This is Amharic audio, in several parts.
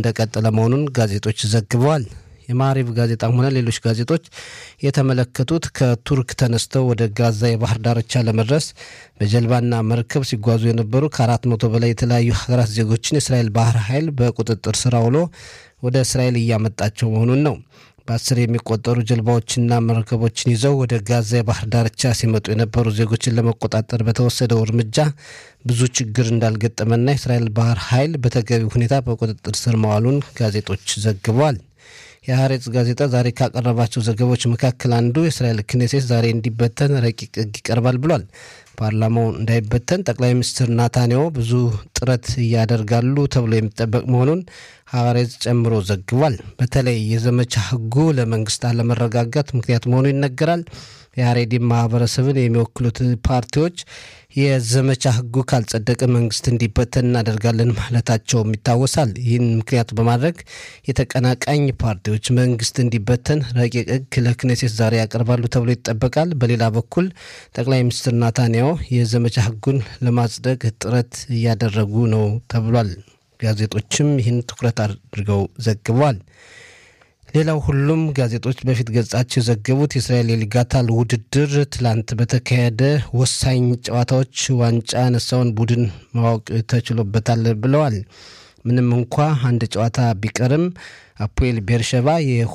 እንደቀጠለ መሆኑን ጋዜጦች ዘግበዋል። የማሪቭ ጋዜጣም ሆነ ሌሎች ጋዜጦች የተመለከቱት ከቱርክ ተነስተው ወደ ጋዛ የባህር ዳርቻ ለመድረስ በጀልባና መርከብ ሲጓዙ የነበሩ ከአራት መቶ በላይ የተለያዩ ሀገራት ዜጎችን የእስራኤል ባህር ኃይል በቁጥጥር ስር አውሎ ወደ እስራኤል እያመጣቸው መሆኑን ነው። በአስር የሚቆጠሩ ጀልባዎችና መርከቦችን ይዘው ወደ ጋዛ የባህር ዳርቻ ሲመጡ የነበሩ ዜጎችን ለመቆጣጠር በተወሰደው እርምጃ ብዙ ችግር እንዳልገጠመና የእስራኤል ባህር ኃይል በተገቢ ሁኔታ በቁጥጥር ስር መዋሉን ጋዜጦች ዘግበዋል። የሀሬጽ ጋዜጣ ዛሬ ካቀረባቸው ዘገባዎች መካከል አንዱ የእስራኤል ክኔሴት ዛሬ እንዲበተን ረቂቅ ሕግ ይቀርባል ብሏል። ፓርላማው እንዳይበተን ጠቅላይ ሚኒስትር ናታንያሁ ብዙ ጥረት እያደርጋሉ ተብሎ የሚጠበቅ መሆኑን ሀሬጽ ጨምሮ ዘግቧል። በተለይ የዘመቻ ሕጉ ለመንግስት አለመረጋጋት ምክንያት መሆኑ ይነገራል። የሀሬዲን ማህበረሰብን የሚወክሉት ፓርቲዎች የዘመቻ ህጉ ካልጸደቀ መንግስት እንዲበተን እናደርጋለን ማለታቸውም ይታወሳል። ይህን ምክንያት በማድረግ የተቀናቃኝ ፓርቲዎች መንግስት እንዲበተን ረቂቅ ህግ ለክኔሴት ዛሬ ያቀርባሉ ተብሎ ይጠበቃል። በሌላ በኩል ጠቅላይ ሚኒስትር ናታንያሁ የዘመቻ ህጉን ለማጽደቅ ጥረት እያደረጉ ነው ተብሏል። ጋዜጦችም ይህን ትኩረት አድርገው ዘግበዋል። ሌላው ሁሉም ጋዜጦች በፊት ገጻቸው የዘገቡት የእስራኤል የሊጋታል ውድድር ትላንት በተካሄደ ወሳኝ ጨዋታዎች ዋንጫ ያነሳውን ቡድን ማወቅ ተችሎበታል ብለዋል። ምንም እንኳ አንድ ጨዋታ ቢቀርም አፖኤል ቤርሸባ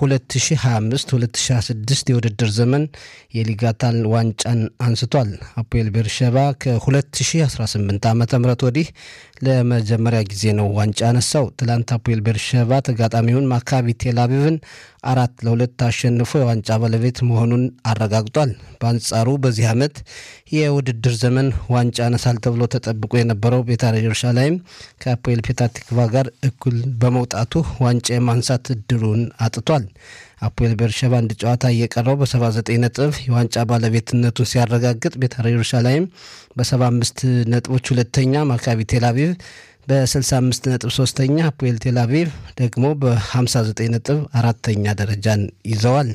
የ2025-2026 የውድድር ዘመን የሊጋታል ዋንጫን አንስቷል። አፖኤል ቤርሸባ ከ2018 ዓ ም ወዲህ ለመጀመሪያ ጊዜ ነው ዋንጫ ያነሳው። ትላንት አፖኤል ቤርሸባ ተጋጣሚውን ማካቢ ቴልአቪቭን አራት ለሁለት አሸንፎ የዋንጫ ባለቤት መሆኑን አረጋግጧል። በአንጻሩ በዚህ ዓመት የውድድር ዘመን ዋንጫ ያነሳል ተብሎ ተጠብቆ የነበረው ቤታር ኢየሩሳሌም ከአፖኤል ፔታቲክቫ ጋር እኩል በመውጣቱ ዋንጫ የማንሳት እድሉን አጥቷል። አፖኤል ቤርሸባ አንድ ጨዋታ እየቀረው በ79 ነጥብ የዋንጫ ባለቤትነቱን ሲያረጋግጥ ቤታር ኢየሩሳሌም በ75 ነጥቦች ሁለተኛ፣ ማካቢ ቴልአቪቭ በ65 ነጥብ ሶስተኛ፣ አፖኤል ቴልአቪቭ ደግሞ በ59 ነጥብ አራተኛ ደረጃን ይዘዋል።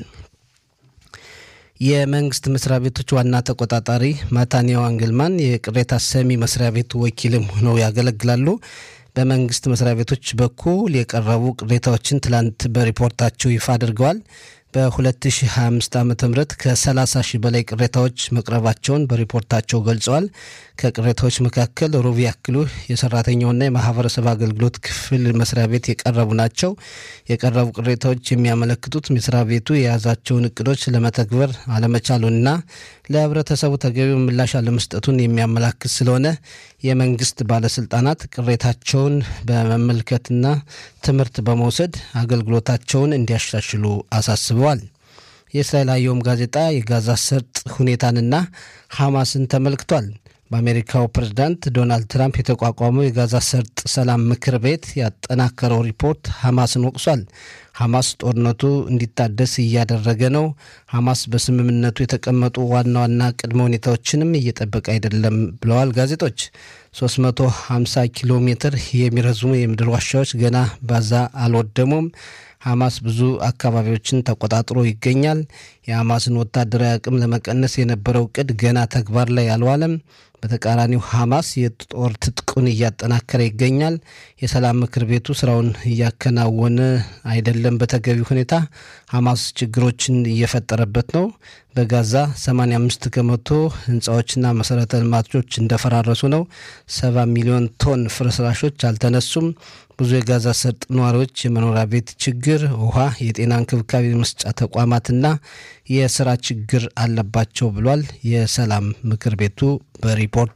የመንግስት መስሪያ ቤቶች ዋና ተቆጣጣሪ ማታንያሁ አንግልማን የቅሬታ ሰሚ መስሪያ ቤት ወኪልም ሆነው ያገለግላሉ። በመንግስት መስሪያ ቤቶች በኩል የቀረቡ ቅሬታዎችን ትላንት በሪፖርታቸው ይፋ አድርገዋል። በ2025 ዓ ም ከ30 ሺህ በላይ ቅሬታዎች መቅረባቸውን በሪፖርታቸው ገልጸዋል። ከቅሬታዎች መካከል ሩብ ያክሉ የሰራተኛውና የማህበረሰብ አገልግሎት ክፍል መስሪያ ቤት የቀረቡ ናቸው። የቀረቡ ቅሬታዎች የሚያመለክቱት መስሪያ ቤቱ የያዛቸውን እቅዶች ለመተግበር አለመቻሉንና ለህብረተሰቡ ተገቢው ምላሽ አለመስጠቱን የሚያመላክት ስለሆነ የመንግስት ባለስልጣናት ቅሬታቸውን በመመልከትና ትምህርት በመውሰድ አገልግሎታቸውን እንዲያሻሽሉ አሳስበዋል። የእስራኤል አየም ጋዜጣ የጋዛ ሰርጥ ሁኔታንና ሐማስን ተመልክቷል። በአሜሪካው ፕሬዝዳንት ዶናልድ ትራምፕ የተቋቋመው የጋዛ ሰርጥ ሰላም ምክር ቤት ያጠናከረው ሪፖርት ሐማስን ወቅሷል። ሐማስ ጦርነቱ እንዲታደስ እያደረገ ነው። ሐማስ በስምምነቱ የተቀመጡ ዋና ዋና ቅድመ ሁኔታዎችንም እየጠበቀ አይደለም ብለዋል ጋዜጦች። 350 ኪሎ ሜትር የሚረዝሙ የምድር ዋሻዎች ገና ባዛ አልወደሙም። ሐማስ ብዙ አካባቢዎችን ተቆጣጥሮ ይገኛል። የሐማስን ወታደራዊ አቅም ለመቀነስ የነበረው እቅድ ገና ተግባር ላይ አልዋለም። በተቃራኒው ሐማስ የጦር ትጥቁን እያጠናከረ ይገኛል። የሰላም ምክር ቤቱ ስራውን እያከናወነ አይደለም በተገቢ ሁኔታ። ሐማስ ችግሮችን እየፈጠረበት ነው። በጋዛ 85 ከመቶ ህንፃዎችና መሰረተ ልማቶች እንደፈራረሱ ነው። 70 ሚሊዮን ቶን ፍርስራሾች አልተነሱም። ብዙ የጋዛ ሰርጥ ነዋሪዎች የመኖሪያ ቤት ችግር፣ ውሃ፣ የጤና እንክብካቤ መስጫ ተቋማትና የስራ ችግር አለባቸው ብሏል የሰላም ምክር ቤቱ በሪፖርቱ።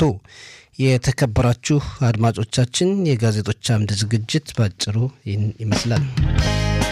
የተከበራችሁ አድማጮቻችን የጋዜጦች አምድ ዝግጅት ባጭሩ ይህን ይመስላል።